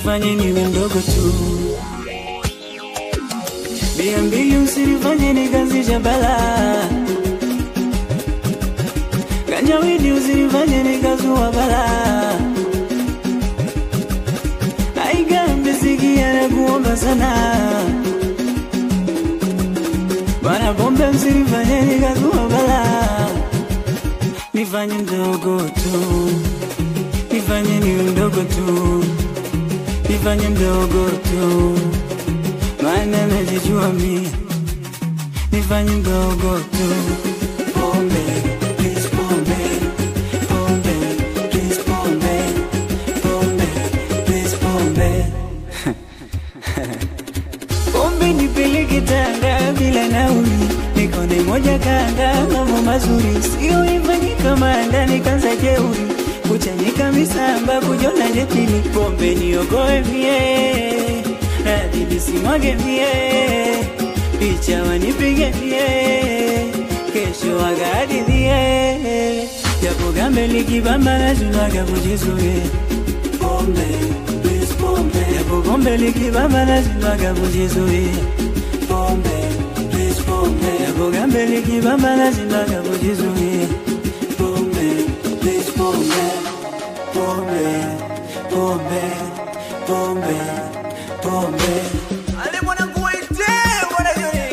nifanye niwe mdogo tu. Bia mbili usinifanye nikazisha balaa, ganjawidi usinifanye nikazua balaa. Aigambe sikia na kuomba sana Bwana pombe msinifanye nikazua balaa, nifanye mdogo tu, nifanye niwe mdogo tu, nifanye mdogo tu, maana najijua mie, nifanye mdogo tu. Pombe, please pombe, pombe, please pombe, pombe, please pombe. Pombe nipeleke Tanga bila nauli, nikone moja kanga, mambo mazuri sio ifanye kama ndani kanza jeuri, kuchanika misamba kujona jepili, pombe niokoe mie, radhi nisimwage mie, picha wanipige mie, kesho wagahadithie, japo gambe likibamba najunaga kujizuia pombe, please pombe, japo pombe likibamba najunaga kujizuia pombe, please pombe, japo gambe likibamba najunaga kujizuia pombe, please pombe, pombe, pombe, pombe, pombe. Ale mwanangu waite, bwana Joni.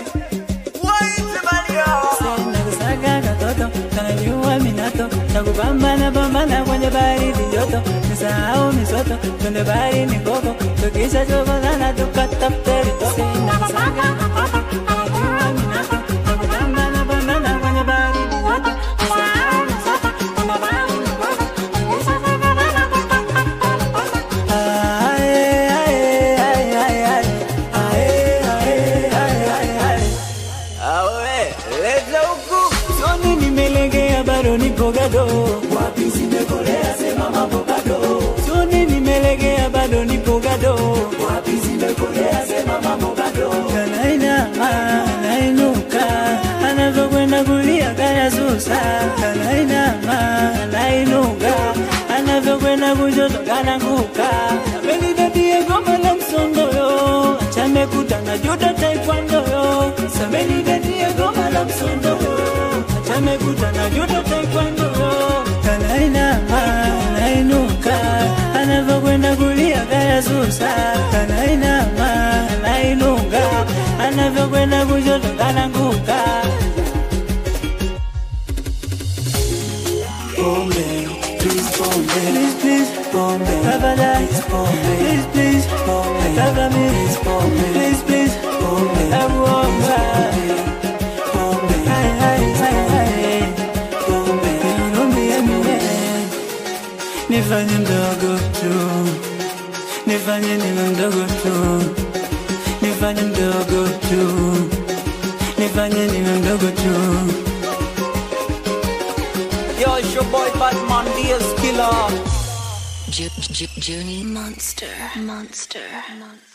Waite bali hao. Nakusaga katoto kanajua minato nakupambana pambana kwenye baridi joto nisahau misoto twende baharini koko tukisha chokozana tukatafute vitoto Nakusaga katoto kanajua minato nakupambana pambana kwenye baridi joto nisahau misoto twende baharini koko tukisha chokozana tukatafute Ae, ae, ae, ae, ae. Ae, ae, ae, ae, ae. Awe, leta huku. Soni nimelegea bado nipo gado. Wapi zimekolea sema mambo bado. Soni nimelegea bado nipo gado. Wapi zimekolea sema mambo bado. Kanainama, anainuka, anavyokwenda kulia kanasusa. Kanainama, anainuka, anavyokwenda kushoto kananguka. Amenidadia goma la msondoyo, achamekuta na juda taekwondo. Samenidadia goma la msondoyo, achamekuta na juda taekwondo. Kanainama, anainuka, anavyokwenda kulia kanasusa. Kanainama, anainuka, anavyokwenda kushoto kananguka. Pombe, please pombe, please please pombe, tafadhali pombe, please please pombe, tafadhali please pombe, please please pombe, nakuomba pombe, hai hai hai hai pombe, nihurumie mie, nifanye mdogo tu, nifanye niwe mdogo tu, nifanye mdogo tu, nifanye niwe mdogo tu. Yo, it's your boy Batman DS Killer. J- J- Journey Monster. Monster. Monster.